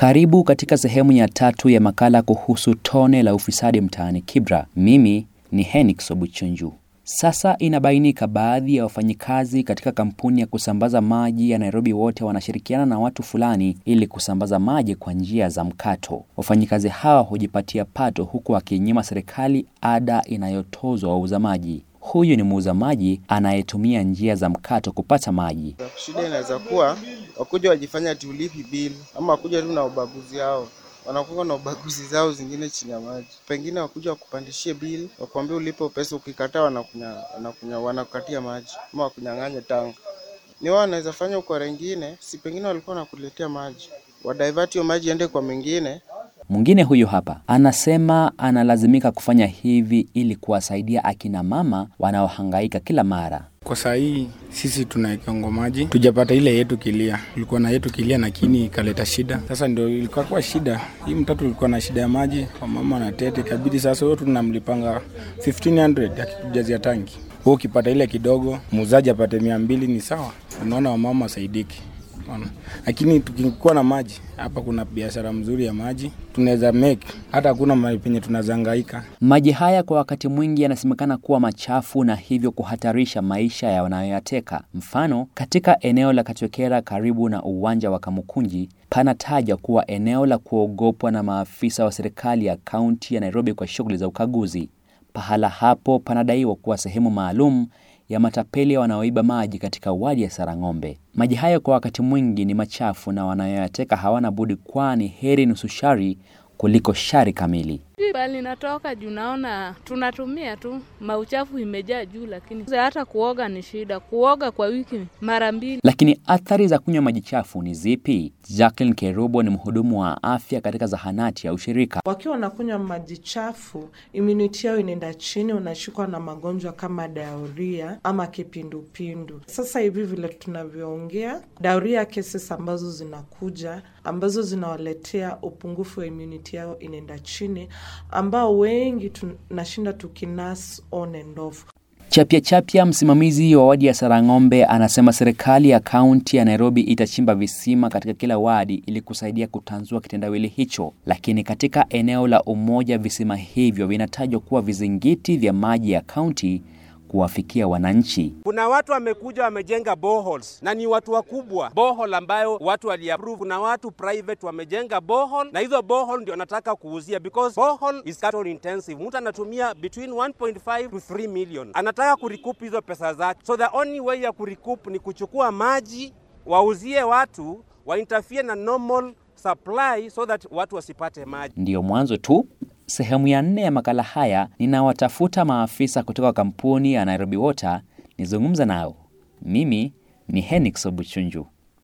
Karibu katika sehemu ya tatu ya makala kuhusu tone la ufisadi mtaani Kibra. Mimi ni Henix Obuchunju. Sasa inabainika baadhi ya wafanyikazi katika kampuni ya kusambaza maji ya Nairobi wote wanashirikiana na watu fulani ili kusambaza maji kwa njia za mkato. Wafanyikazi hawa hujipatia pato huku wakinyima serikali ada inayotozwa wauza maji. Huyu ni muuza maji anayetumia njia za mkato kupata maji. Shida inaweza kuwa wakuja wajifanya tulipi bili ama wakuja tu na ubaguzi yao wanakuwa na ubaguzi zao zingine chini ya maji. Pengine wakuja wakupandishie bili, wakwambia ulipe pesa, ukikataa wanakunya, wanakunya, wanakukatia maji ama wakunyang'anye tanga. Ni wao wanaweza fanya ukora ingine, si pengine walikuwa wanakuletea maji, wadivert hiyo maji ende kwa mengine. Mwingine huyu hapa anasema analazimika kufanya hivi ili kuwasaidia akina mama wanaohangaika kila mara. Kwa saa hii sisi tunaekongo maji, tujapata ile yetu kilia. Tulikuwa na yetu kilia, lakini ikaleta shida. Sasa ndio ilikuwa kwa shida hii, mtoto ulikuwa na shida ya maji, wamama na tete, ikabidi sasa huyo tunamlipanga 1500 akitujazia tangi. Wewe ukipata ile kidogo, muuzaji apate mia mbili ni sawa. Unaona wamama wasaidiki Ona. Lakini tukikuwa na maji hapa, kuna biashara mzuri ya maji tunaweza make, hata hakuna mahali penye tunazangaika. Maji haya kwa wakati mwingi yanasemekana kuwa machafu na hivyo kuhatarisha maisha ya wanayoyateka. Mfano, katika eneo la Katwekera karibu na uwanja wa Kamukunji panataja kuwa eneo la kuogopwa na maafisa wa serikali ya kaunti ya Nairobi kwa shughuli za ukaguzi. Pahala hapo panadaiwa kuwa sehemu maalum ya matapeli wanaoiba maji katika wadi ya Sarang'ombe. Maji hayo kwa wakati mwingi ni machafu na wanayoyateka hawana budi, kwani heri nusu shari kuliko shari kamili. Bali natoka juu, naona tunatumia tu, mauchafu imejaa juu, lakini hata kuoga ni shida. Kuoga kwa wiki mara mbili. Lakini athari za kunywa maji chafu ni zipi? Jacqueline Kerubo ni mhudumu wa afya katika zahanati ya ushirika. Wakiwa wanakunywa maji chafu, immunity yao inaenda chini, unashikwa na magonjwa kama diarrhea ama kipindupindu. Sasa hivi vile tunavyoongea, diarrhea cases ambazo zinakuja ambazo zinawaletea upungufu wa immunity yao inaenda chini ambao wengi tunashinda tukinas on and off. Chapya Chapya, msimamizi wa wadi ya Sarang'ombe, anasema serikali ya kaunti ya Nairobi itachimba visima katika kila wadi ili kusaidia kutanzua kitendawili hicho, lakini katika eneo la Umoja visima hivyo vinatajwa kuwa vizingiti vya maji ya kaunti kuwafikia wananchi. Kuna watu wamekuja wamejenga boreholes na ni watu wakubwa, borehole ambayo watu waliapprove. Kuna watu private wamejenga borehole na hizo borehole ndio nataka kuuzia because borehole is capital intensive. Mtu anatumia between 1.5 to 3 million, anataka kurecoup hizo pesa zake, so the only way ya kurecoup ni kuchukua maji wauzie watu, wainterfere na normal supply so that watu wasipate maji. Ndiyo mwanzo tu. Sehemu ya nne ya makala haya ninawatafuta maafisa kutoka kampuni ya Nairobi Water nizungumza nao. Mimi ni Henix Obuchunju.